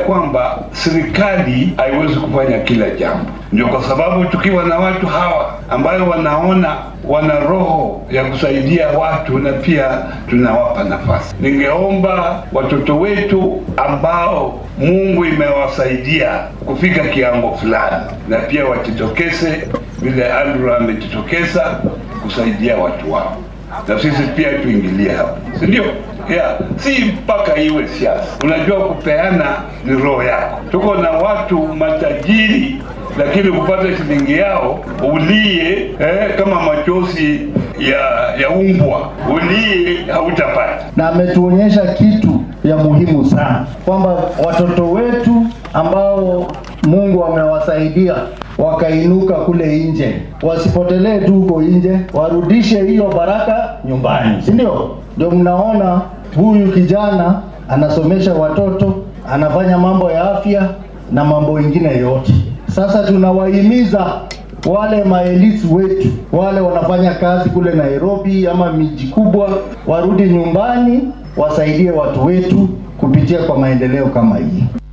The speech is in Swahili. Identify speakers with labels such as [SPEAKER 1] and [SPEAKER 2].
[SPEAKER 1] kwamba serikali haiwezi kufanya kila jambo. Ndio kwa sababu tukiwa na watu hawa ambayo wanaona wana roho ya kusaidia watu na pia tunawapa nafasi. Ningeomba watoto wetu ambao Mungu imewasaidia kufika kiwango fulani, na pia wajitokeze vile Andrew amejitokeza kusaidia watu wao, na sisi pia tuingilie hapo, si ndio? Yeah, si mpaka iwe siasa. Unajua, kupeana ni roho yako. Tuko na watu matajiri lakini kupata shilingi yao ulie eh, kama machozi ya ya umbwa ulie, hautapata.
[SPEAKER 2] Na ametuonyesha kitu ya muhimu sana kwamba watoto wetu ambao Mungu amewasaidia wakainuka kule nje, wasipotelee tu huko nje, warudishe hiyo baraka nyumbani, si ndio? Ndio mnaona huyu kijana anasomesha watoto, anafanya mambo ya afya na mambo mengine yote. Sasa tunawahimiza wale maelisi wetu wale wanafanya kazi kule Nairobi ama miji kubwa, warudi nyumbani, wasaidie watu wetu kupitia kwa maendeleo kama hii.